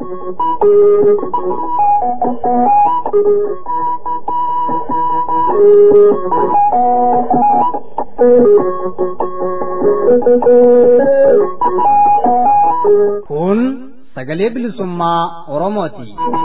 Kun sagalee bilisummaa Oromooti.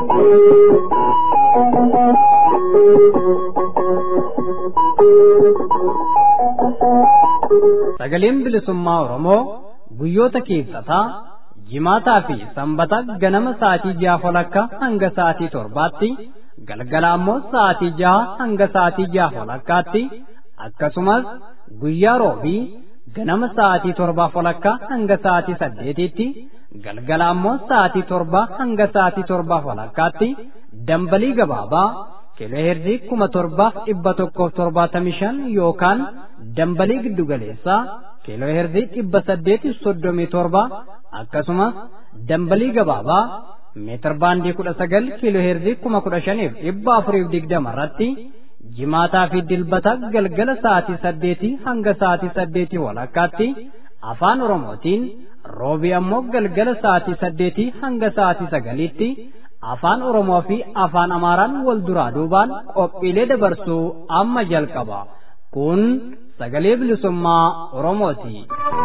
Sagaleen bilisummaa Oromoo guyyoota keessaa jimaataa fi sanbata ganama sa'aatii ja'a walakkaa hanga sa'aatii torbaatti galgala ammoo sa'aatii ja'a hanga sa'aatii ja'a walakkaatti akkasumas guyyaa roobii ganama sa'aatii torbaa walakkaa hanga sa'aatii saddeetitti galgala ammoo sa'aatii torbaa hanga sa'aatii torbaa walakkaatti dambalii gabaabaa kiilooheerzii kuma torbaaf dhibba tokkoof torbaatamii shan yookaan dambalii giddugaleessaa kiilooheerzii dhibba saddeetiif soddomii torba akkasumas dambalii gabaabaa meetir baandii kudha sagal kiilooheerzii kuma kudha shaniif dhibba afuriif digdama irratti jimaataa fi dilbata galgala sa'aatii saddeetii hanga sa'aatii saddeetii walakkaatti afaan oromootiin roobii ammoo galgala sa'aatii saddeetii hanga sa'aatii sagaliitti afaan oromoo fi afaan amaaraan wal duraa duubaan qophiilee dabarsuu amma jalqaba kun sagalee bilisummaa oromooti.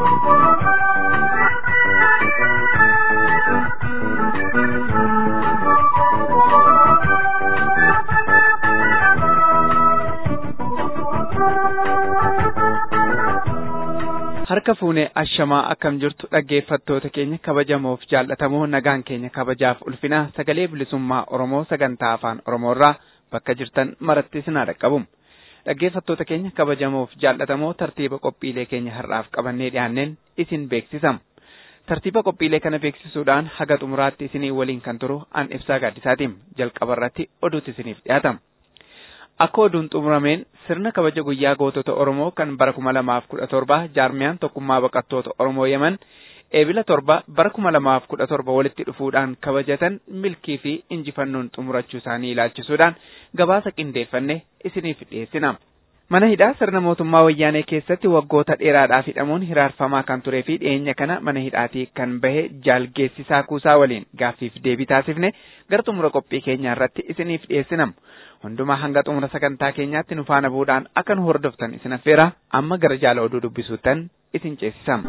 harka fuunee ashamaa akkam jirtu dhaggeeffattoota keenya kabajamoof jaallatamoo nagaan keenya kabajaaf ulfina sagalee bilisummaa oromoo sagantaa afaan oromoorraa bakka jirtan maratti isin dhaqqabu dhaggeeffattoota keenya kabajamoof jaallatamoo tartiiba qophiilee keenya har'aaf qabannee dhiyaanneen isin beeksisam tartiiba qophiilee kana beeksisuudhaan haga xumuraatti isinii waliin kan turu an ibsaa gaaddisaatiin jalqaba irratti oduutti isiniif dhiyaatama. Akka oduun xumurameen sirna kabaja guyyaa gootota Oromoo kan bara kuma lamaaf kudha torba jaarmiyaan tokkummaa baqattoota Oromoo Yemen eebila torba bara kuma lamaaf kudha torba walitti dhufuudhaan kabajatan milkii fi injifannoon xumurachuu isaanii ilaalchisuudhaan gabaasa qindeeffanne isiniif dhiyeessina. Mana hidhaa sirna mootummaa wayyaanee keessatti waggoota dheeraadhaaf hidhamuun hiraarfamaa kan turee fi dhiyeenya kana mana hidhaatii kan bahe jaalgeessisaa kuusaa waliin gaaffiif deebii taasifne gara xumura qophii keenyaa irratti isiniif dhiyeessinam. Hundumaa hanga xumura sagantaa keenyaatti nu faana bu'uudhaan akka nu hordoftan isin affeera amma gara jaala oduu dubbisuuttan isin ceesisam.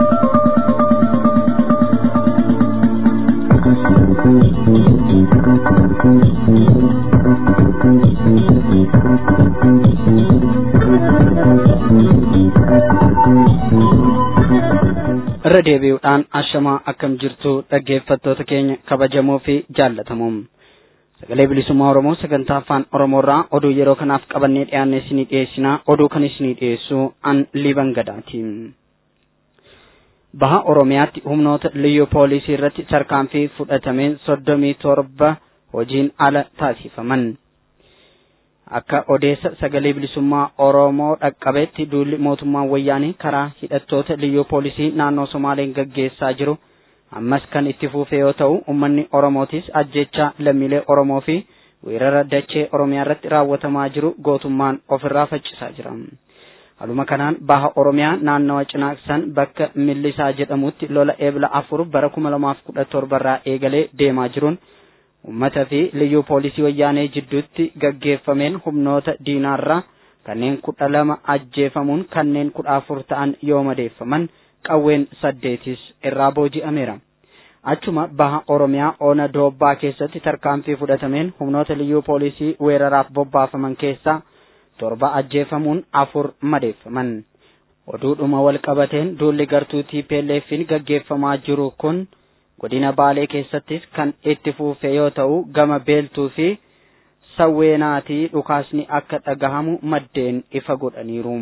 irra deebi'uudhaan ashamaa akkam jirtu dhaggeeffattoota keenya kabajamoo fi jaallatamoo sagalee bilisummaa oromoo sagantaa afaan oromoorraa oduu yeroo kanaaf qabannee dhiyaanne isinii dhiyeessinaa oduu kan isinii dhiyeessu an liban gadaati baha oromiyaatti humnoota liyyuu poolisii irratti tarkaanfii fudhatameen soddomii torba hojiin ala taasifaman akka odeessa sagalee bilisummaa oromoo dhaqqabeetti duulli mootummaa wayyaanii karaa hidhattoota liyyuu poolisii naannoo somaaleen gaggeessaa jiru ammas kan itti fufe yoo ta'u ummanni oromootis ajjeechaa lammiilee oromoo fi weerara dachee oromiyaa irratti raawwatamaa jiru gootummaan ofirraa faccisaa jira haluma kanaan baha oromiyaa naannawa cinaaqsan bakka millisaa jedhamutti lola eebla afur bara kuma lamaaf kudha torbarraa eegalee deemaa jiruun ummata fi liyyuu poolisii wayyaanee jidduutti gaggeeffameen humnoota diinaarraa kanneen kudha lama ajjeefamuun kanneen kudha afur ta'an yoo madeeffaman qawween saddeetis irraa booji'ameera. Achuma baha Oromiyaa Oona Doobbaa keessatti tarkaanfii fudhatameen humnoota liyyuu poolisii weeraraaf bobbaafaman keessaa torba ajjeefamuun afur madeeffaman. Oduudhuma wal qabateen duulli gartuu TPLF'n gaggeeffamaa jiru kun godina Baalee keessattis kan itti fufe yoo ta'u gama beeltuu fi sawweenaatii dhukaasni akka dhagahamu maddeen ifa godhaniiru.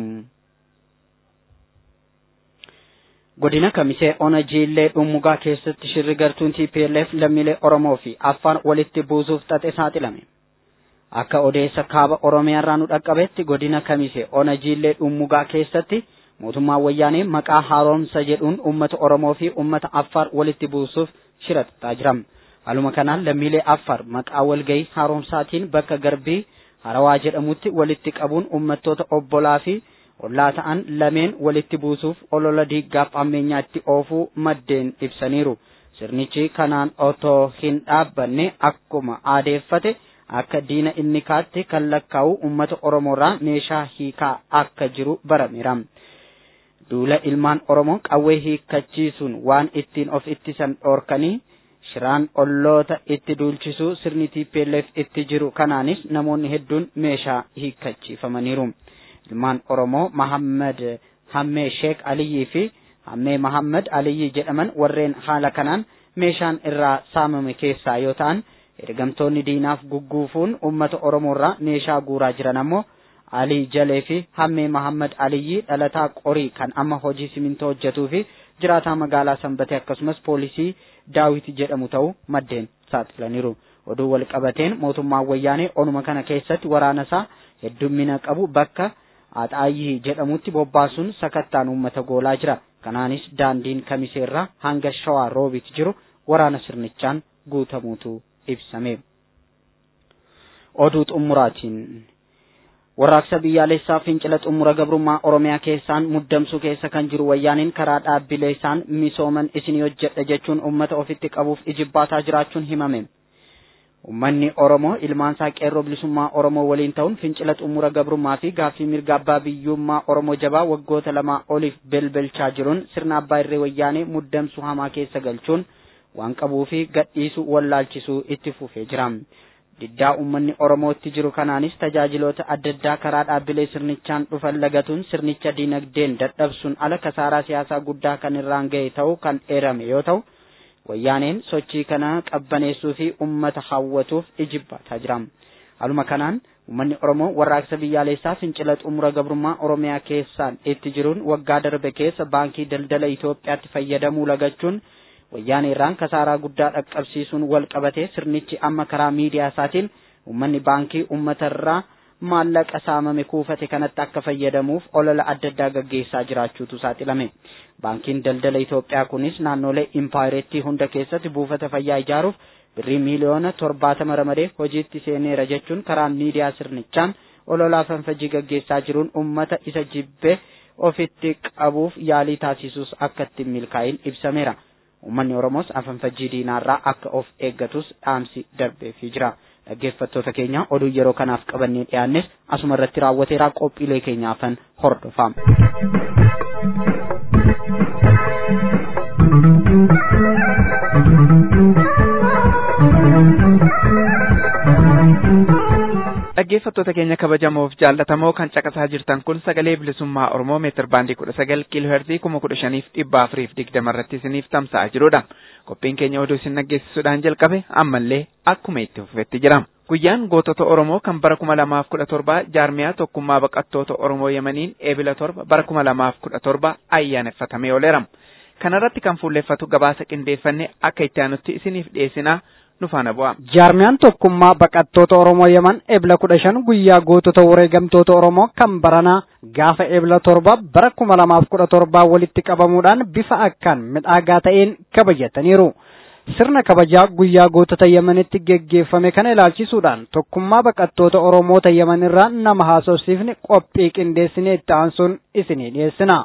godina kamisee ona jiillee dhummugaa keessatti shirri gartuun TPLF lammiilee Oromoo fi Affaar walitti buusuuf xaxe saaxilame. Akka odeessa kaaba Oromiyaarraa nu dhaqqabetti godina kamisee ona jiillee dhummugaa keessatti mootummaan wayyaanee maqaa haaromsa jedhuun uummata Oromoo fi uummata Affaar walitti buusuuf shira xaxaa jira. Haaluma kanaan lammiilee Affaar maqaa walgahii haaromsaatiin bakka garbii harawaa jedhamutti walitti qabuun uummattoota obbolaa fi ollaa ta'an lameen walitti buusuuf olola diiggaaf ammeenyaatti oofuu maddeen ibsaniiru. sirnichi kanaan otoo hin dhaabbanne akkuma aadeeffate akka diina inni kaatti kan lakkaa'u uummata oromoorraa meeshaa hiikaa akka jiru barameera. duula ilmaan oromoo qawwee hiikkachiisuun waan ittiin of ittisan dhoorkanii shiraan olloota itti duulchisuu sirni TPLF itti jiru kanaanis namoonni hedduun meeshaa hiikkachiifamaniiru. Ilmaan Oromoo Mahammad Hammee Sheek Aliyyii fi Hammee Mahammad Aliyyii jedhaman warreen haala kanaan meeshaan irraa saamame keessaa yoo ta'an ergamtoonni diinaaf gugguufuun uummata Oromoorraa meeshaa guuraa jiran ammoo Alii Jalee fi Hammee Mahammad Aliyyii dhalataa qorii kan amma hojii simintoo hojjetuu fi jiraataa magaalaa Sanbatee akkasumas poolisii Daawit jedhamu ta'uu maddeen saaxilaniiru. Oduu wal qabateen mootummaan wayyaanee onuma kana keessatti waraana isaa heddummina qabu bakka Axaayyii jedhamutti bobbaasuun sakattaan uummata goolaa jira. Kanaanis daandiin kamiseerraa hanga shawaa roobit jiru waraana sirnichaan guutamuutu ibsame. Oduu xumuraatiin. Warraaqsa biyyaalessaa fincila xumura gabrummaa Oromiyaa keessaan muddamsuu keessa kan jiru wayyaaniin karaa dhaabbilee isaan misooman isin hojjedha jechuun uummata ofitti qabuuf ijibbaataa jiraachuun himame. Uummanni Oromoo ilmaansaa qeerroo bilisummaa Oromoo waliin ta'uun fincila xumura gabrummaa fi gaaffii mirga abbaa biyyummaa Oromoo jabaa waggoota lamaa oliif belbelchaa jiruun sirna abbaa irree wayyaanee muddamsuu hamaa keessa galchuun waan qabuu fi gadhiisuu wallaalchisuu itti fufee jira. diddaa uummanni oromootti jiru kanaanis tajaajiloota adda addaa karaa dhaabbilee sirnichaan dhufan lagatuun sirnicha dinagdeen dadhabsuun ala kasaaraa siyaasaa guddaa kan irraan ga'e ta'uu kan eerame yoo ta'u wayyaaneen sochii kana qabbaneessuu fi ummata hawwatuuf ijibbaataa jira haluma kanaan uummanni oromoo warraaqsa biyyaalessaa fincila xumura gabrummaa oromiyaa keessaan itti jiruun waggaa darbe keessa baankii daldala Itoophiyaatti fayyadamuu lagachuun wayyaanee irraan kasaaraa guddaa dhaqqabsiisuun wal qabatee sirnichi amma karaa miidiyaa isaatiin uummanni baankii uummatarraa maallaqa saamame kuufate kanatti akka fayyadamuuf olola adda addaa gaggeessaa jiraachuutu saaxilame. Baankiin daldala Itoophiyaa kunis naannolee impaayireettii hunda keessatti buufata fayyaa ijaaruuf birrii miiliyoona torbaatama ramadee hojiitti seeneera jechuun karaa miidiyaa sirnichaan ololaa fanfajii gaggeessaa jiruun uummata isa jibbee ofitti qabuuf yaalii taasisuus akka ittiin milkaa'in ibsameera. Uummanni Oromoos afanfajjii diinaarraa akka of eeggatus dhaamsi darbeefii jira. Dhaggeeffattoota keenya oduu yeroo kanaaf qabannee dhiyaannes asuma irratti raawwateeraa qophiilee keenyaafan hordofama. dhaggeeffattoota keenya kabajamoof jaallatamoo kan caqasaa jirtan kun sagalee bilisummaa oromoo meetir baandii kudha sagal kiiloo heerzii kuma kudha shaniif dhibba afuriif digdama irratti isiniif tamsa'aa jirudha qophiin keenya oduu isin dhaggeessisuudhaan jalqabe ammallee akkuma itti fufetti jira guyyaan gootota oromoo kan bara kuma lamaaf kudha torba jaarmiyaa tokkummaa baqattoota oromoo yemaniin eebila torba bara kuma lamaaf kudha torba ayyaaneffatamee ooleera kanarratti kan fuulleeffatu gabaasa qindeeffanne akka itti aanutti isiniif dhiyeessinaa nu faana bu'a. Jaarmiyaan tokkummaa baqattoota Oromoo Yemen ebla kudha shan guyyaa gootota wareegamtoota Oromoo kan baranaa gaafa ebla torba bara kuma lamaaf kudha torbaa walitti qabamuudhaan bifa akkaan midhaagaa ta'een kabajataniiru. Sirna kabajaa guyyaa gootota Yemenitti geggeeffame kana ilaalchisuudhaan tokkummaa baqattoota Oromoota Yemen irraa nama haasofsiifne qophii qindeessinee itti aansuun isinii dhiyeessina.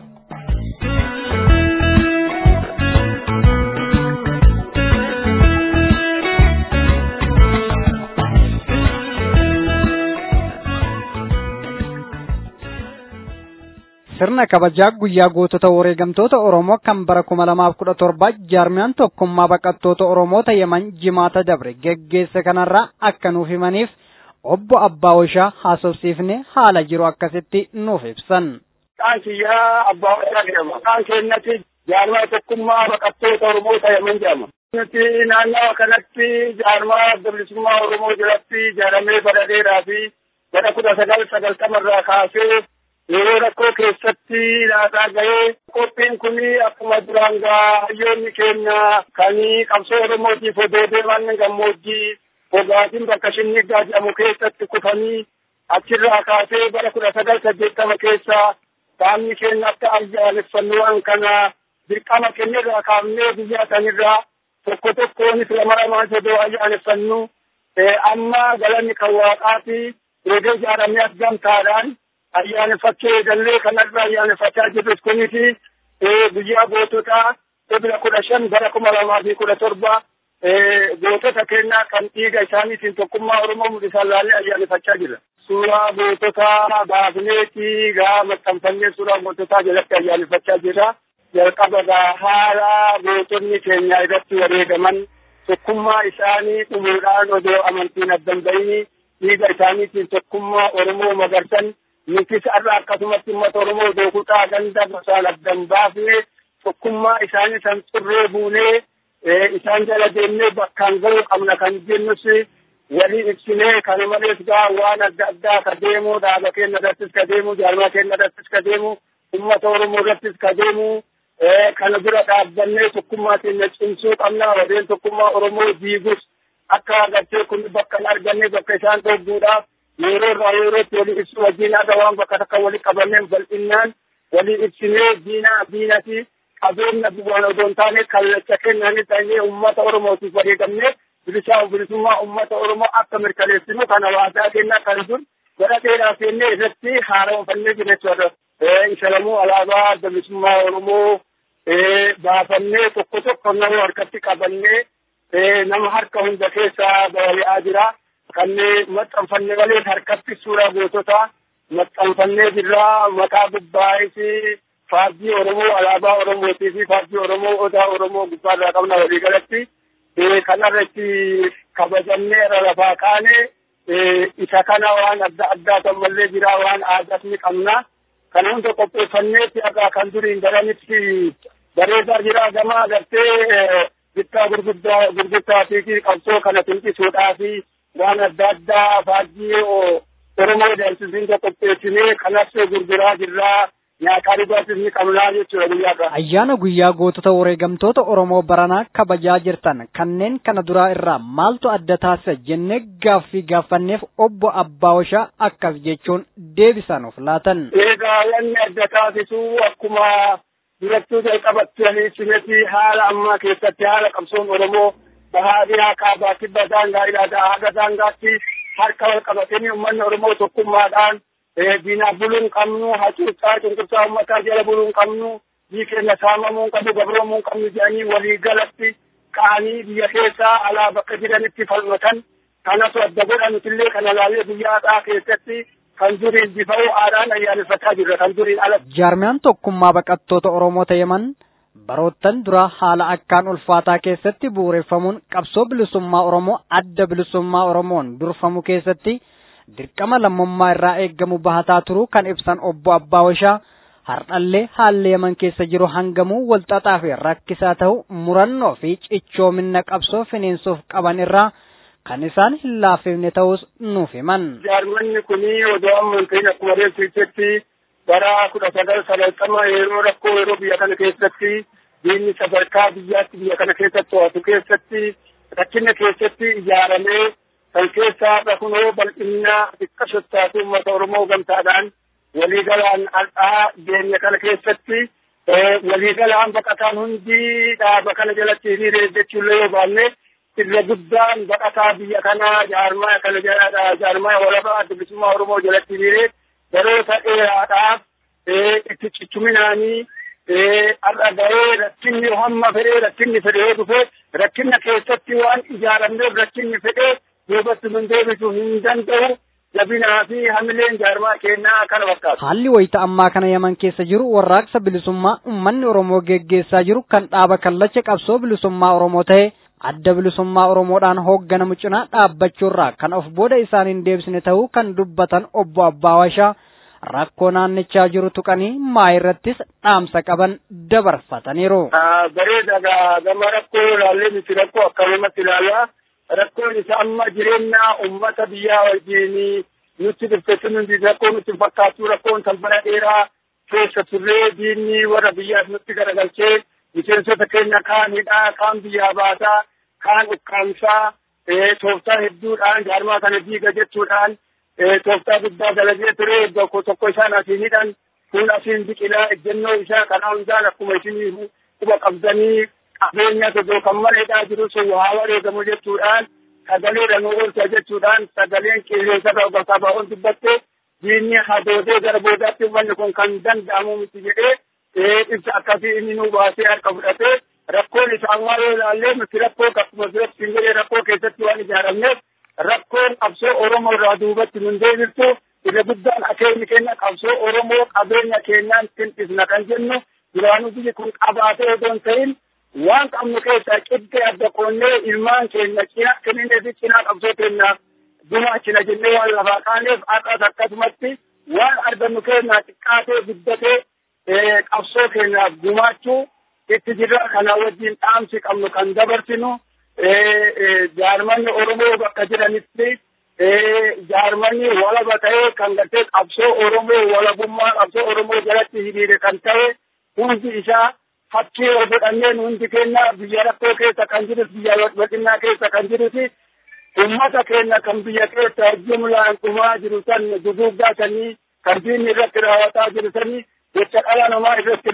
sirna kabajaa guyyaa gootota wareegamtoota Oromoo kan bara kuma lamaaf kudha torba jaarmiyaan tokkummaa baqattoota Oromoota Yemen jimaata dabre geggeesse kanarraa akka nuuf himaniif obbo Abbaa Washaa haasofsiifne haala jiru akkasitti nuuf ibsan. Maqaan kiyyaa Abbaa Washaa jedhama. Maqaan keenyatti jaarmaa tokkummaa baqattoota Oromoota Yemen jedhama. Nuti naannawa kanatti jaarmaa bilisummaa Oromoo jalatti ijaaramee bara dheeraa fi bara kudha sagal sagaltamarraa kaasee yeroo rakkoo keessatti laataa ga'ee qophiin kun akkuma duraan gaa hayyoonni keenya kan qabsoo oromootiif odoo deeman gammoojjii fogaatiin bakka shinniggaa jedhamu keessatti kufanii achirraa kaasee bara kudha sagal saddeettama keessa saamni keenya akka ayyaaneffannuwwan kana dirqama keenyarraa kaafnee biyya sanirraa tokko tokkoonis lama lamaan odoo ayyaaneffannu amma galanni kan waaqaati eegee ijaaramee as gamtaadhaan ayyaaneffachuu eegallee kanarra ayyaaneffachaa jirrus kuniti guyyaa goototaa ebila kudha shan bara kuma lamaa fi kudha torba gootota kennaa kan dhiiga isaaniitiin tokkummaa Oromoo mul'isan laallee ayyaaneffachaa jira. Suuraa gootota baafneetii gaa maxxanfannee suuraa goototaa jalatti ayyaaneffachaa jira. Jalqaba gaa haala gootonni keenya irratti wareegaman tokkummaa isaanii dhumuudhaan odoo amantiin addan bahini dhiiga isaaniitiin tokkummaa Oromoo magarsan nutis har'a akkasumatti uummata Oromoo dookutaa ganda gosaan addan baafne tokkummaa isaanii san xurree buunee isaan jala deemnee bakkaan ga'uu qabna kan jennus walii ibsinee kana malees gaa waan adda addaa ka deemu dhaaba keenya irrattis ka deemu jaarmaa keenya irrattis ka deemu uummata Oromoo irrattis ka deemu kana bira dhaabbannee tokkummaa keenya cimsuu qabna warreen tokkummaa Oromoo diigus akka agartee kun bakka hin arganne bakka isaan dhogguudhaaf yeroo irraa yerootti walii ibsu wajjin haga waan bakka takka walii qabanneen bal'innaan walii ibsinee diinaa diinati qabeenya bu'aan odoo hin taane kallacha kennanii ta'ee uummata Oromootiif wareegamne bilisaa bilisummaa uummata Oromoo akka mirkaneessinu kan hawaasaa kennaa kan dur gara dheeraa seennee irratti haaromfannee jira jechuudha. Isa lamuu alaabaa adda bilisummaa Oromoo baafannee tokko tokko nama harkatti qabannee nama harka hunda keessaa balali'aa jira. Kanneen maxxanfanne malee harkatti suuraa goototaa maxxanfannee jirra maqaa gubbaa'is faajjii Oromoo alaabaa Oromootii fi faajjii Oromoo odaa Oromoo gubbaarraa qabna walii galatti kanarratti kabajannee irra lafaa kaane isa kana waan adda addaa tammallee jira waan aadaas ni qabna kana hunda qopheeffanneetti akka kan duriin daranitti bareedaa jira gama agartee bittaa gurguddaa gurguddaa fi qabsoo kana tinqisuudhaa fi waan adda addaa faajjii Oromoo deemsisiin qopheessinee kanas gurguraa jirraa. nyaataa dhugaatis ni qabnaa jechuudha guyyaa kana. Ayyaana guyyaa gootota wareegamtoota Oromoo baranaa kabajaa jirtan kanneen kana duraa irraa maaltu adda taasisa jennee gaaffii gaafanneef obbo Abbaawashaa akkas jechuun deebisan of laatan. Egaa wanni adda taasisu akkuma durattuu jalqabatti aliisinati haala ammaa keessatti haala qabsoon Oromoo bahaadhiyaa kaabaa kibba daangaa ilaadaa haga daangaatti harka wal qabatanii uummanni Oromoo tokkummaadhaan diinaa buluu hin qabnu hacuuccaa cunqursaa uummataa jala buluu hin qabnu biyyi keenya saamamuu hin qabnu gabroomuu hin qabnu jedhanii walii galatti ka'anii biyya keessaa alaa bakka jiranitti falmatan kanatu adda godhanutillee kana laalee guyyaadhaa keessatti kan duriin bifa'uu aadaan ayyaaneffataa jirra kan duriin ala. Jaarmiyaan tokkummaa baqattoota Oromoo ta'eman baroottan duraa haala akkaan ulfaataa keessatti bu'uureffamuun qabsoo bilisummaa Oromoo adda bilisummaa Oromoon durfamu keessatti dirqama lammummaa irraa eeggamu bahataa turuu kan ibsan obbo Abbaawashaa hardhallee haalli yaman keessa jiru hangamuu walxaxaa fi rakkisaa ta'u murannoo fi cichoomina qabsoo finiinsuuf qaban irraa kan isaan hin laaffifne ta'us nuuf himan. Jaarmanni kuni odoo amantiin akkuma reeffichetti bara kudha sagal sagaltama yeroo rakkoo yeroo biyya kana keessatti diinni sadarkaa biyyaatti biyya kana keessatti to'atu keessatti rakkina keessatti ijaaramee kan keessaa kunoo bal'inna xiqqa sottaatu uummata Oromoo gamtaadhaan waliigalaan al'aa deemne kana keessatti waliigalaan baqataan hundi dhaaba kana jalatti hiriiree jechuullee yoo baanne irra guddaan baqataa biyya kanaa jaarmaa kana jala jaarmaa walabaa adda bilisummaa Oromoo jalatti hiriiree baroota dheeraadhaaf itti ciccuminaanii har'a ga'ee rakkinni hamma fedhee rakkinni fedhee dhufee rakkinna keessatti waan ijaaramneef rakkinni fedhee duubatti nun deebisuu hin danda'u jabinaa fi hamileen jaarmaa keenyaa kana fakkaatu. Haalli wayita ammaa kana yaman keessa jiru warraaqsa bilisummaa uummanni Oromoo geggeessaa jiru kan dhaaba kallacha qabsoo bilisummaa Oromoo ta'e adda bilisummaa Oromoodhaan hoogganamu cinaa dhaabbachuurraa kan of booda isaan hin deebisne ta'uu kan dubbatan obbo Abbaawashaa rakkoo naannichaa jiru tuqanii maa irrattis dhaamsa qaban dabarfataniiru. Bareeda gama rakkoo ilaallee miti rakkoo akkanumatti ilaalaa. rakkoon isa amma jireenya ummata biyyaa wajjin nutti dhuftetti nuti rakkoo nutti fakkaatu rakkoon talbana dheeraa keessa turree diinni warra biyyaas nutti garagalchee miseensota keenya kaan hidhaa kaan biyyaa baasaa kaan ukkaamsaa tooftaa hedduudhaan jaarmaa kana diiga jechuudhaan tooftaa guddaa dalagee ture tokko tokko isaan asiin hidhan kun asiin biqilaa ejjennoo isaa kana hundaan akkuma isin quba qabdanii qabeenya tokko kan maleedhaa jiru sun waa wareegamu jechuudhaan sagalee nu oolcha jechuudhaan sagaleen qilleensa bakka baa'uun dubbatte diinni hadoodee gara boodaatti uummanni kun kan danda'amu miti jedhee ibsa akkasii inni nu baasee harka fudhatee rakkoon isaammaa yoo ilaallee nuti rakkoo akkuma biratti hin jedhee rakkoo keessatti waan ijaaramneef rakkoon qabsoo Oromoo irraa duubatti nun deebiftu irra guddaan akeenyi keenya qabsoo Oromoo qabeenya keenyaan tinqisna kan jennu duraanuu biyyi kun qabaatee odoo hin ta'in waan qabnu keessaa qiddee adda qoonnee ilmaan keenya cina kenninee fi cinaa qabsoo keenyaaf gumaachina jennee waan lafaa kaaneef akkas akkasumatti waan argannu keenyaa xiqqaatee guddatee qabsoo keenyaaf gumaachuu itti jirra kana wajjin dhaamsi qabnu kan dabarsinu jaarmanni Oromoo bakka jiranitti jaarmanni walaba ta'ee kan gartee qabsoo Oromoo walabummaa qabsoo Oromoo jalatti hiriire kan ta'e hundi isaa fakkii yoo godhanneen hundi keenya biyya rakkoo keessa kan jirus biyya bal'innaa keessa kan jiruti ummata keenya kan biyya keessa jumlaan dhumaa jiru san duguuggaa sanii kan diinni irratti raawwataa jiru sanii jecha dhala namaa irratti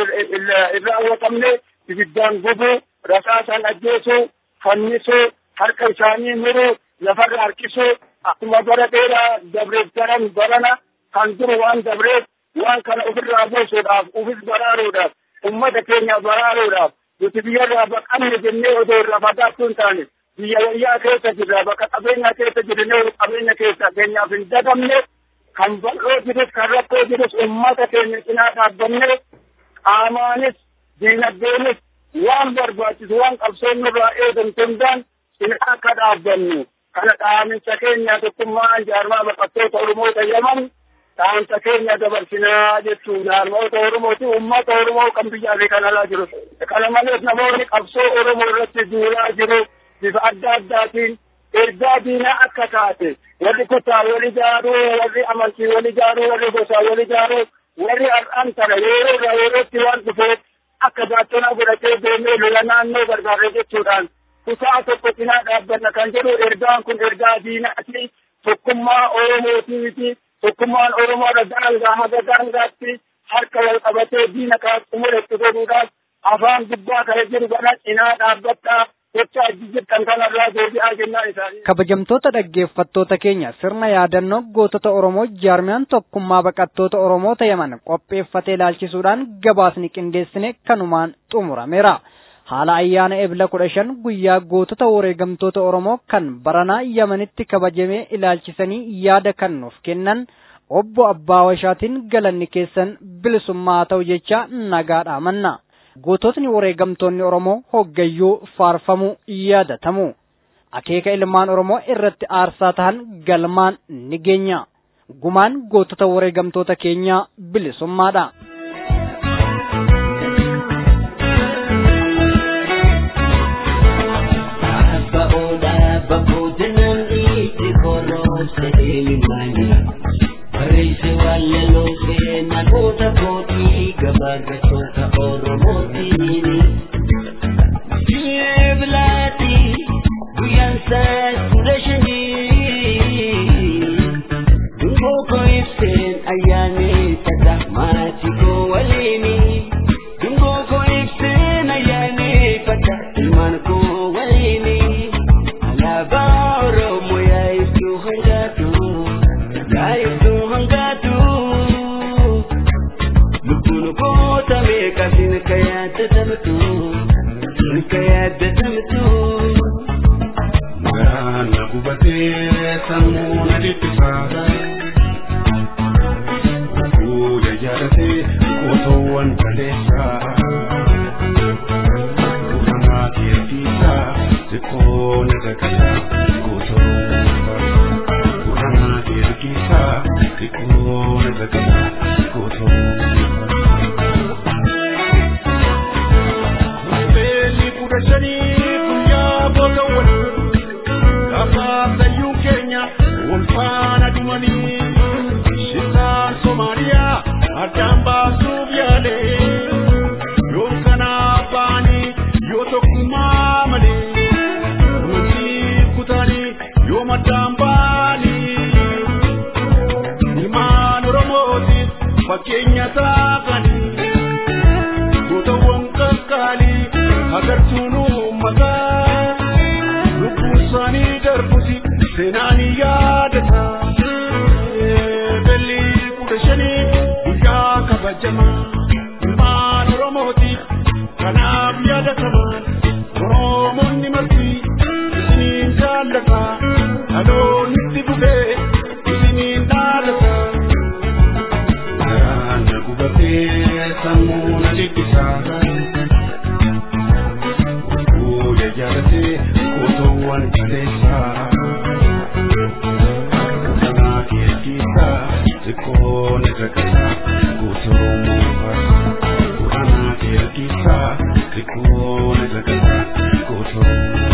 irra hawwatamne ibiddaan gubuu rasaasaan ajjeesuu fannisuu harka isaanii muruu lafarra harkisuu akkuma bara dheeraa dabreef daran barana kan duru waan dabreef waan kana ofirraa buusuudhaaf ofis baraaruudhaaf ummata keenya baraaruudhaaf nuti biyyarraa baqanne jennee odoo irraa fagaattuu hin taane biyya wayyaa keessa jirra bakka qabeenya keessa jirre qabeenya keessa keenyaaf hin dagamne kan bal'oo jirus kan rakkoo jirus ummata keenya cinaa dhaabbanne qaamaanis diinagdeenis waan barbaachisu waan qabsoon nurraa eegamtu hundaan cinaa akka dhaabbannu kana dhaaminsa keenya tokkummaa jaarmaa baqattoota Oromoo tayyaman dhaamsa keenya dabarsinaa jechuun jaarmoota Oromooti ummata Oromoo kan biyyaa fi kan alaa jiru kana malees namoonni qabsoo Oromoo irratti duulaa jiru bifa adda addaatiin ergaa diinaa akka taate warri kutaa wal ijaaruu warri amantii wal ijaaruu warri gosaa wal ijaaruu warri har'aan tana yeroo irraa yerootti waan dhufeef akka baattonaa godhatee deemee lola naannoo barbaade jechuudhaan kutaa tokko cinaa dhaabbanna kan jedhu ergaan kun ergaa diinaati tokkummaa oromootiiti tokkummaan oromoodha daangaa haga daangaatti harka wal qabatee diina kaa xumuretti godhuudhaaf afaan gubbaa kana jiru kana cinaa dhaabbadhaa jecha ajji jirtan kanarraa deebi'aa jennaan isaanii. Kabajamtoota dhaggeeffattoota keenya sirna yaadannoo gootota Oromoo jaarmiyaan tokkummaa baqattoota Oromoo ta'aman qopheeffatee ilaalchisuudhaan gabaasni qindeessine kanumaan xumurameera. Haala ayyaana ebla kudha shan guyyaa gootota wareegamtoota Oromoo kan baranaa Yamanitti kabajamee ilaalchisanii yaada kan nuuf kennan obbo Abbaa Washaatiin galanni keessan bilisummaa ta'u jecha nagaadhaa manna. goototni wareegamtoonni Oromoo hoggayyuu faarfamuu yaadatamu. Akeeka ilmaan Oromoo irratti aarsaa tahan galmaan ni geenya. Gumaan gootota wareegamtoota keenyaa bilisummaadha. Barreesse walaloo seenaa goota kootii gabaagatoota Oromootiini. Jeebilaati guyyaan isaa kudha shanii. Dungoo koo ibseen ayyaaneffata maatii koo waliini. Dungoo koo ibseen ayyaaneffata ilmaan koo waliini. Alaabaa Oromoo yaa ibsuu hangaatu. Yaa ibsuu hangaatu. Lubbuun goota meeqa sin ka yaadatamtu. Sin ka yaadatamtu. Garaan na gubatee sammuu na dhiphisaa. Fuula jaalatee qotoowwan kaleessaa. Buufamaa keessisaa xiqqoo na gagasaa gootoo. Buufamaa keessisaa xiqqoo na gagasaa gootoo. Beelli kudha shanii guyyaa boodawwan gaafaatayyuu keenya wal faana dhumanii shirtaan Somaaliyaa addaan baasuuf yaale yoo kanaa baanii yoo tokkummaa malee wanti kutaanii yoo maddaan baanii ilmaan Oromootiif fakkeenya taatanii gootawwan qaqqaalii agartuun uummataa lubbuun isaanii darbusi seenaan yaadata belli kudha shanii guyyaa kabajamaa ilmaan oromootiif kanaaf yaadata jaallata dhaloonni dhufee isiniin dhaalata garaan na gubatee sammuu na jibbisa fuula jaalatee gosoowwan kaleessaa kanaa keessisa xiqqoo na rakasa gootoo muufaa kanaa keessisa xiqqoo na rakasa gootoo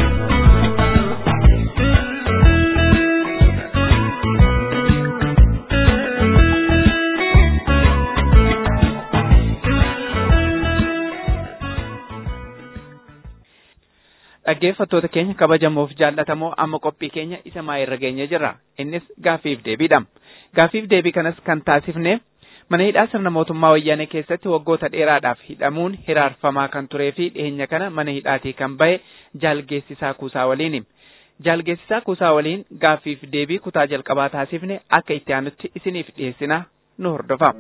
dhaggeeffattoota keenya kabajamoof jaallatamoo amma qophii keenya isa maayirra geenye jirra innis gaaffiif deebiidha gaaffiif deebii kanas kan taasifne mana hidhaa sirna mootummaa wayyaanee keessatti waggoota dheeraadhaaf hidhamuun hiraarfamaa kan turee fi dhiyeenya kana mana hidhaatii kan bahe jaalgeessisaa kuusaa waliini jaalgeessisaa kuusaa waliin gaaffiif deebii kutaa jalqabaa taasifne akka itti aanutti isiniif dhiyeessina nu hordofa.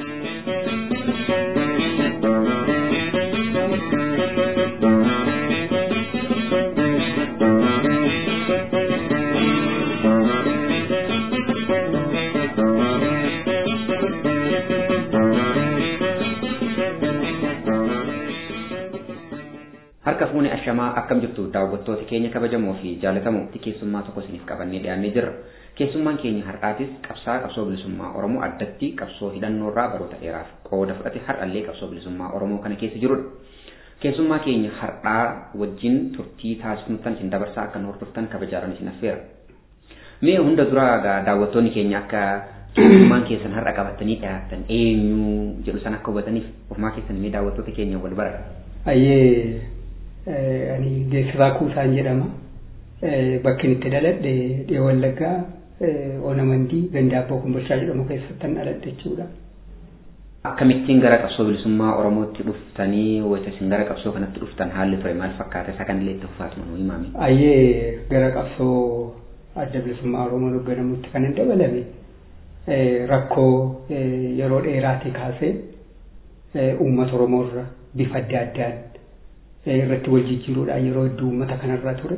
harka fuune ashamaa akkam jirtu daawwattoota keenya kabajamoo fi jaalatamoo keessummaa tokko isiniif qabannee dhiyaannee jirra keessummaan keenya har'aatis qabsaa qabsoo bilisummaa oromoo addatti qabsoo hidhannoorraa baroota dheeraaf qooda fudhate har'allee qabsoo bilisummaa oromoo kana keessa jirudha keessummaa keenya har'aa wajjin turtii taasifnutan isin dabarsaa akka nu hordoftan kabajaaran isin affeera mee hunda dura daawwattoonni keenya akka keessummaan keessan har'a qabatanii dhiyaatan eenyu jedhu san akka hubataniif ofumaa keessan mee daawwattoota keenya wal bara ayyee ani geessisaa kuusaan jedhama. Bakki itti dhaladhe dhee wallaggaa Oonamandii Gandaabboo Kumbulchaa jedhamu keessattan dhaladhe jechuudha. Akkamittiin gara qabsoo bilisummaa Oromootti dhuftanii wayita isin gara qabsoo kanatti dhuftan haalli ture maal fakkaata isa kanillee itti fufaatu nu himaami. Ayyee gara qabsoo adda bilisummaa Oromoo hoogganamutti kan hin dabalame rakkoo yeroo dheeraatii kaasee uummata Oromoorra bifa adda addaan irratti wal jijjiiruudhaan yeroo hedduu uummata kanarra ture.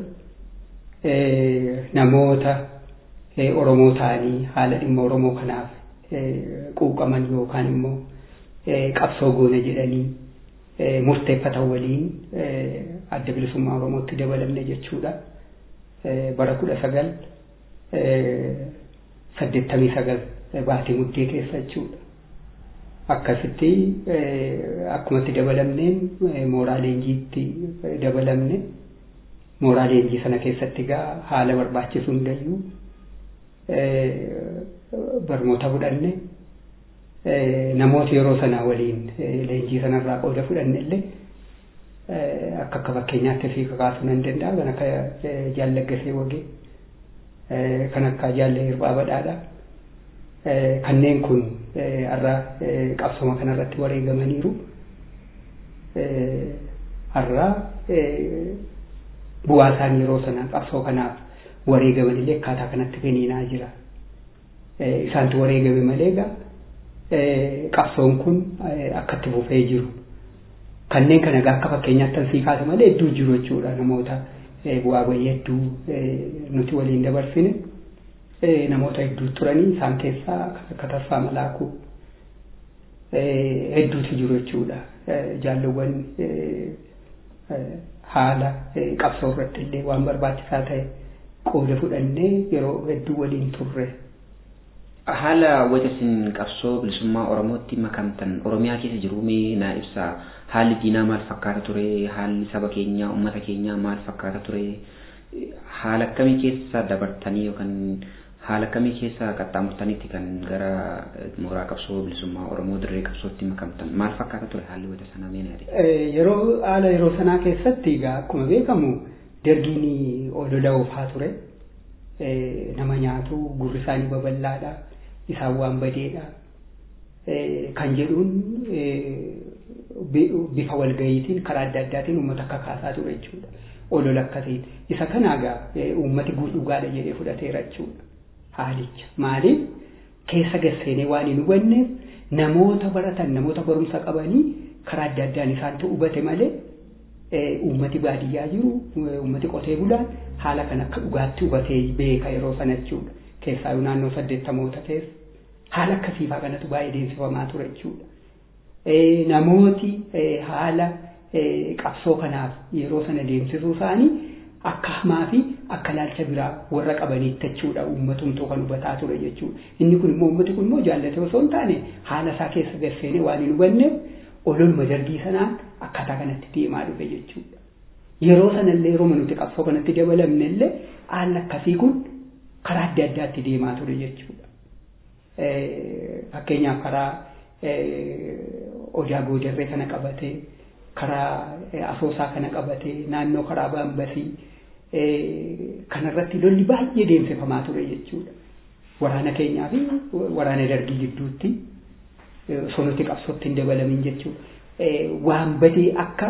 Namoota Oromoo ta'anii haala dhimma Oromoo kanaaf quuqaman yookaan immoo qabsoo goona jedhanii murteeffatan waliin adda bilisummaa Oromootti dabalamne jechuudha. Bara kudha sagal saddeettamii sagal baatii muddee keessa jechuudha. akkasitti akkumatti dabalamneen mooraa leenjiitti dabalamne mooraa leenjii sana keessatti egaa haala barbaachisu hundayyuu barnoota fudhanne namoota yeroo sanaa waliin leenjii sanarraa qooda fudhanne illee akka akka fakkeenyaatti fi kakaasuu nan danda'a kan akka jaallaggasee wagee kan akka jaallee hirphaa badhaadhaa kanneen kun har'a qabsoo kanarratti wareegamaniiru. Har'a bu'aa isaanii yeroo sana qabsoo kanaaf wareegaman illee akkaataa kanatti finiinaa jira. Isaantu wareegame malee egaa qabsoon kun akkatti fufee jiru. Kanneen kana egaa akka fakkeenyaatti tan sii kaasa malee hedduu jiru jechuudha namoota bu'aa bayii hedduu nuti waliin dabarsine. namoota hedduu turanii isaan keessaa akka Taffaa Malaakuu hedduutu jiru jechuudha. Jaalluwwan haala qabsoo irratti illee waan barbaachisaa ta'e qooda fudhannee yeroo hedduu waliin turre. Haala wayita isin qabsoo bilisummaa Oromootti makamtan Oromiyaa keessa jiru mee naa ibsaa haalli diinaa maal fakkaata ture haalli saba keenyaa uummata keenyaa maal fakkaata ture haala akkamii keessa dabartanii yookaan haala kamii keessa qaxxaamurtanitti kan gara mooraa qabsoo bilisummaa Oromoo dirree qabsootti makamtan maal fakkaata ture haalli wayita sanaa mee naa Yeroo haala yeroo sanaa keessatti egaa akkuma beekamu dargiin olola oofaa ture. Nama nyaatu gurri isaanii babal'aadha. Isaan waan badeedha. Kan jedhuun bifa walgayiitiin karaa adda addaatiin uummata akka kaasaa ture jechuudha. Olola akkasiin. Isa kana egaa uummati dhugaadha jedhee fudhateera jechuudha. Haalicha. Maaliif keessa gasseenee waan hin hubanneef namoota baratan namoota barumsa qabanii karaa adda addaan isaantu hubate malee uummati baadiyyaa jiru uummati qotee bulaan haala kan akka dhugaatti hubatee beeka yeroo sana jechuudha. Keessaa naannoo saddeettamoota keessa haala akkasiifaa kanatu baay'ee deemsifamaa ture jechuudha. Namooti haala qabsoo kanaaf yeroo sana deemsisuu isaanii akka hamaa fi akka laalcha biraa warra qabaniitti jechuudha uummatumtuu kan hubataa ture jechuudha. Inni kun immoo uummati kun immoo jaallatee osoo hin taane haala isaa keessa galseenee waan hin hubanneef ololuma dargii sanaan akkaataa kanatti deemaa dhufe jechuudha. Yeroo sanallee yeroo nuti qabsoo kanatti dabalamne illee haalli akkasii kun karaa adda addaatti deemaa ture jechuudha. Fakkeenyaaf karaa odaa goodarree kana qabatee karaa asoosaa kana qabatee naannoo karaa baambasii kanarratti lolli baay'ee deemsifamaa ture jechuudha. Waraana keenyaa fi waraana dargii gidduutti osoo nuti qabsootti hin dabalamin jechuudha. Waan badee akka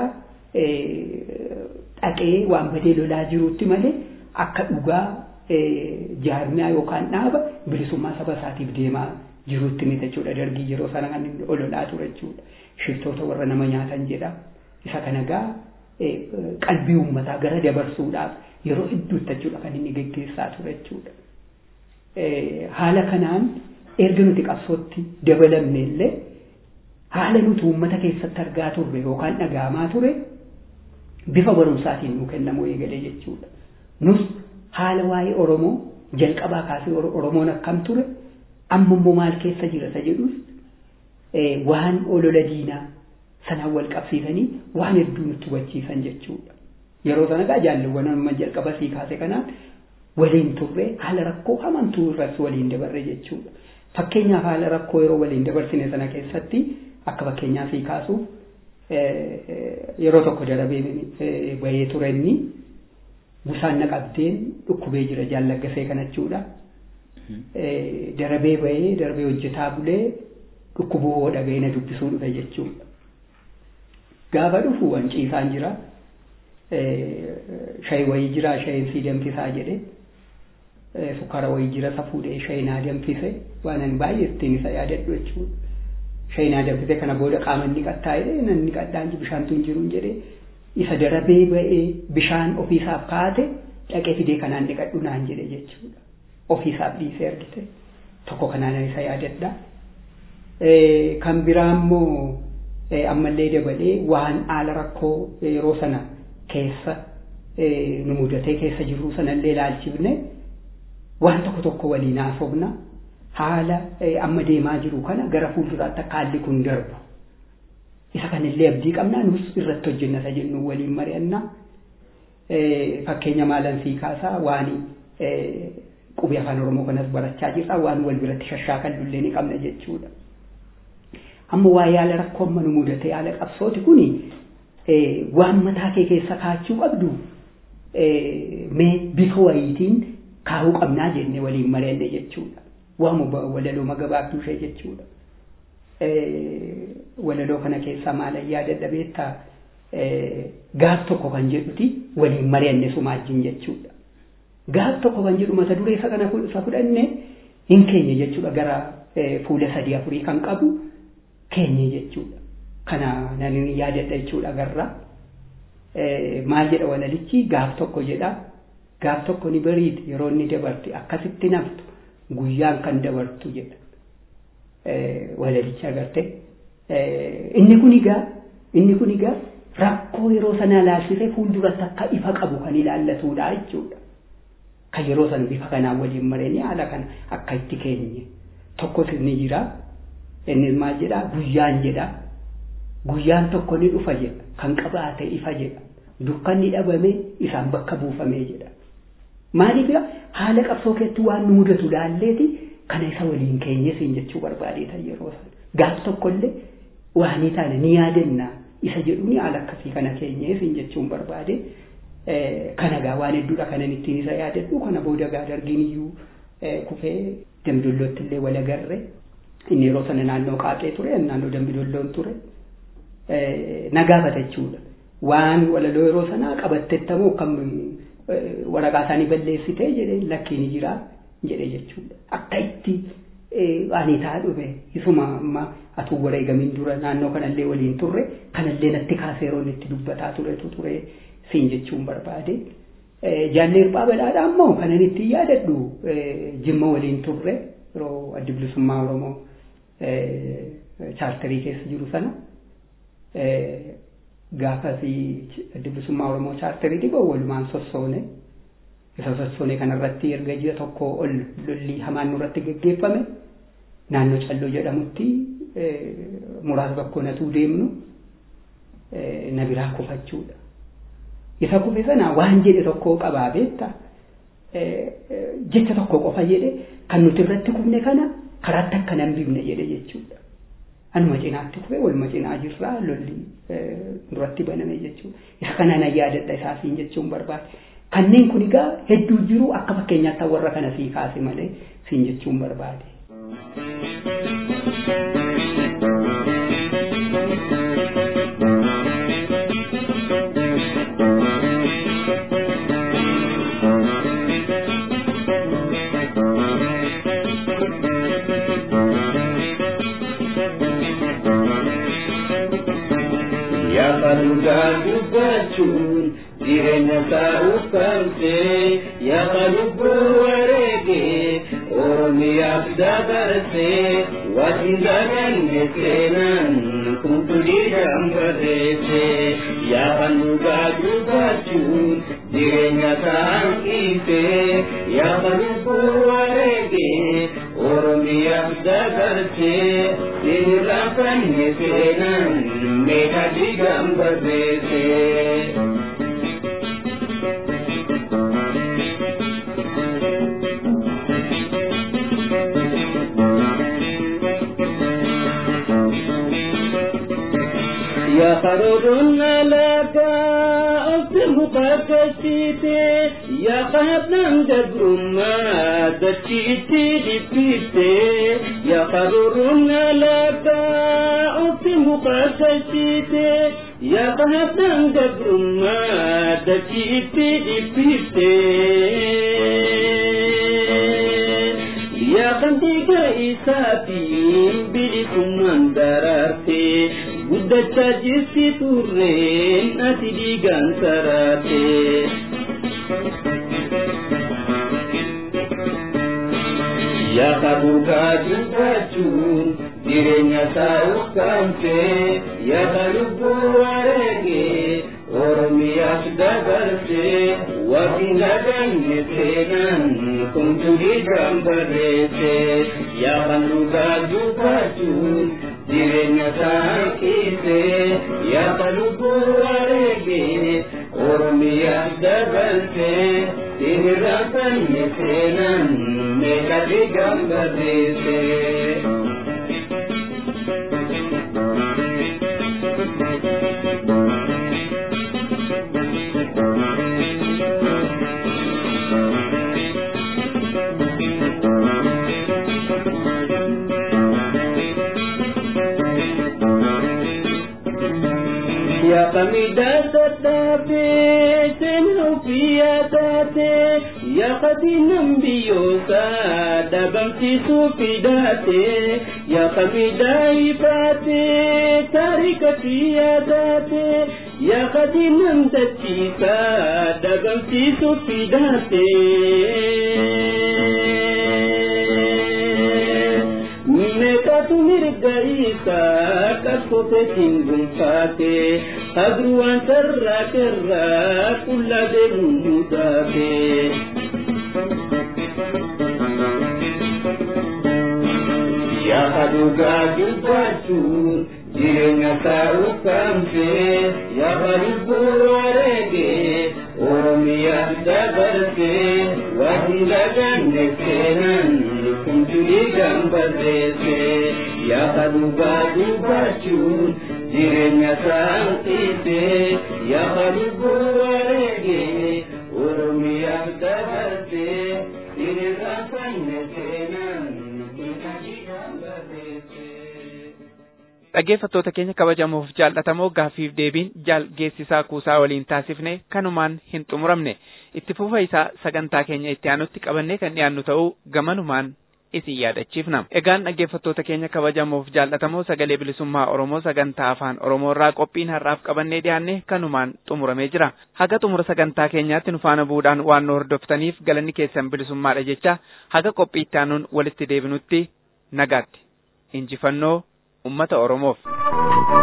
dhaqee waan badee lolaa jiruutti malee akka dhugaa jaarmiyaa yookaan dhaaba bilisummaa saba isaatiif deemaa jiruutti miti jechuudha. Dargii yeroo sana kan lolaa ture jechuudha. Shiftoota warra nama nyaatan jedha. Isa kana gaa qalbii uummataa gara dabarsuudhaaf yeroo hedduutti jechuudha kan inni geggeessaa ture jechuudha. Haala kanaan erga nuti qabsootti dabalamne illee haala nuti uummata keessatti argaa turre yookaan dhaga'amaa ture bifa barumsaatiin nuu kennamuu eegalee jechuudha. Nus haala waa'ee Oromoo jalqabaa kaasee Oromoon akkam ture amma immoo maal keessa jira isa jedhus waan olola diinaa sanaan wal qabsiisanii waan hedduu nutti hubachiisan jechuudha. Yeroo sana gaa jaalluwwan amma jalqaba sii kaase kanaan waliin turre haala rakkoo hamantuu irratti waliin dabarre jechuudha. Fakkeenyaaf haala rakkoo yeroo waliin dabarsine sana keessatti akka fakkeenyaa sii kaasuuf yeroo tokko darabee bahee ture inni busaan naqabdeen dhukkubee jira jaallaggasee kana jechuudha. Darabee bahee darabee hojjetaa bulee dhukkubuu hoo dhaga'ee na dubbisuu dhufe jechuudha. Gaafa dhufu wanciisaan jira. Shayi wayii jira shayiin sii danfisaa jedhe. Sukkaara wayii jira isa fuudhee shayi naa danfise waan ani baay'ee ittiin isa yaadadhu jechuudha. Shayi naa danfise kana booda qaama inni qaxxaa'ee namni qaxxaan bishaantu hin jiru jedhe isa darabee ba'ee bishaan ofiisaaf kaate dhaqee fidee kanaan dhiqadhu naan jedhe jechuudha. Ofiisaaf dhiisee argite. Tokko kanaan isa yaadadha. Kan biraa immoo ammallee dabalee waan haala rakkoo yeroo sana keessa nu mudatee keessa jirru sanallee ilaalchifne waan tokko tokko waliin haasofna haala amma deemaa jiru kana gara fuulduraatti akka haalli kun darbu isa kanillee abdii qabnaa nus irratti hojjenna isa jennu waliin mari'anna fakkeenya maalan sii kaasaa waan qubee afaan oromoo kanas barachaa jirra waan wal biratti shashaakallu ni qabna jechuudha. amma waa yaala rakkoo amma nu mudate yaala qabsooti kuni waan mataa kee keessa kaachuu qabdu mee bifa wayiitiin kaa'uu qabnaa jenne waliin mari'anne jechuudha. Waamuma walaloo magabaabduu ishee jechuudha. Walaloo kana keessaa maalan yaadadha beektaa gaaf tokko kan jedhuti waliin mari'anne sumaajjin jechuudha. Gaaf tokko kan jedhu mata duree isa kana isa fudhanne hin keenye jechuudha gara fuula sadii afurii kan qabu keenye jechuudha. Kana nan yaadadha jechuudha garra. Maal jedha walalichi gaaf tokko jedha. Gaaf tokko ni bariiti yeroo inni dabarti akkasitti naftu guyyaan kan dabartu jedha. Walalichi agarte. Inni kun egaa inni kun egaa rakkoo yeroo sana ilaalchisee fuulduratti akka ifa qabu kan ilaallatudha jechuudha. Kan yeroo sana bifa kanaan waliin mareenii haala kana akka itti keenye. Tokkos ni jira. innis maal jedha guyyaan jedha guyyaan tokko ni dhufa jedha kan qabaate ifa jedha dukkanni dhabame isaan bakka buufamee jedha maaliif haala qabsoo keessatti waan nu mudatu laalleeti kana isa waliin keenyesin jechuu barbaadeetan yeroo sana gaaf tokkollee waan taane ni yaadanna isa jedhu ni haala akkasii kana keenyesin jechuun barbaade kana gaa waan hedduudha kanan ittiin isa yaadadhu kana booda gaa dargiin iyyuu kufee damdollootti illee wal agarre inni yeroo sana naannoo qaaqee ture naannoo dambidolloon ture nagaafata jechuudha waan walaloo yeroo sanaa qabattettamoo kam waraqaa isaanii balleessitee jedhee lakkiin jira jedhee jechuudha akka itti ani taa dhufe isuma amma atuu wareegamiin dura naannoo kanallee waliin turre kanallee natti kaasee yeroo itti dubbataa turetu ture siin jechuun barbaade. Jaallee hirphaa badhaadhaa ammoo kanan itti yaadadhu jimma waliin turre yeroo addi bilisummaa Oromoo chaartarii keessa jiru sana gaafasii addi bilisummaa Oromoo chaartarii dhiboo walumaan sossoone isa sossoone kanarratti erga ji'a tokko ol lolli hamaan nurratti geggeeffame naannoo calloo jedhamutti muraasa bakkoo natuu deemnu na biraa kufachuudha. Isa kufe sana waan jedhe tokko qabaa beekta jecha tokko qofa jedhe kan nuti irratti kufne kana karaatti akka nan bifne jedhe jechuudha. Anuma cinaatti kufe waluma cinaa jirraa lolli duratti baname jechuudha. Isa kana na yaadadha isaasiin jechuun barbaade. Kanneen kun egaa hedduu jiru akka fakkeenyaatti warra kana sii kaase malee siin jechuun barbaade. Yaakaluudhaa dubbachuun jireenya isaa uffatee yaaka lubbuu wareegee Oromiyaaf dabarsee waan daganne seenaan kunturii gambadeessee yaakaluudhaa dubbachuun jireenya isaa hanqisee yaaka lubbuu wareegee Oromiyaaf dabarsee seenirraa fanne seenaan meeshaa digambadeessee. يا خرور لك أصبح كشيتي يا قهبنا مدبر ما دشيتي لبيتي يا خرور لك أصبح كشيتي يا قهبنا مدبر ما دشيتي لبيتي يا قنديك إساتي بلكم درارتي guddachaa jirti turreen ati dhiigaan saraate. Yaa kabuukaa dubbachuun jireenya isaa ukkaamsee yaa lubbuu wareegee Oromiyaaf dabarsee waan daganne seenaan kunturii gambadeessee yaa kabuukaa dubbachuun jireenya saaqisee yaada lubbuu wareegee oromiyaaf dabarsee sirraa fanne seenaan meeqati gambadeessee. Ya kamida tatape tenu pia tate ya kadinam biyosa dabamti supidate ya kamida ifate tarika pia tate ya kadinam dachisa dabamti supidate meeqatu mirga isaa qabsooteetiin gonfaate agruwaan sarraa kerraa qullaa deemuun mutaate. Yaa dhugaa dubbachuun jireenya isaa ukkaamsee yaa lubbuu wareegee Oromiyaaf dabarsee waan daganne seenaan kunturii gambadeessee yaa dhugaa dubbachuun jireenya isaa hanqisee yaa lubbuu wareegee Oromiyaaf dabarsee sirraa fanne seenaan kunturii gambadeessee. dhaggeeffattoota keenya kabajamoof jaallatamoo gaaffiif deebiin jaal geessisaa kuusaa waliin taasifne kanumaan hin xumuramne itti fufa isaa sagantaa keenya itti aanutti qabannee kan dhiyaannu ta'uu gamanumaan isin yaadachiifna. Egaan dhaggeeffattoota keenya kabajamoof jaallatamoo sagalee bilisummaa Oromoo sagantaa afaan Oromoo irraa qophiin har'aaf qabannee dhiyaanne kanumaan xumuramee jira. Haga xumura sagantaa keenyaatti nu faana bu'uudhaan waan nu hordoftaniif galanni keessan bilisummaadha jecha haga qophii itti aanuun walitti deebinutti nagaatti. Injifannoo uummata Oromoof.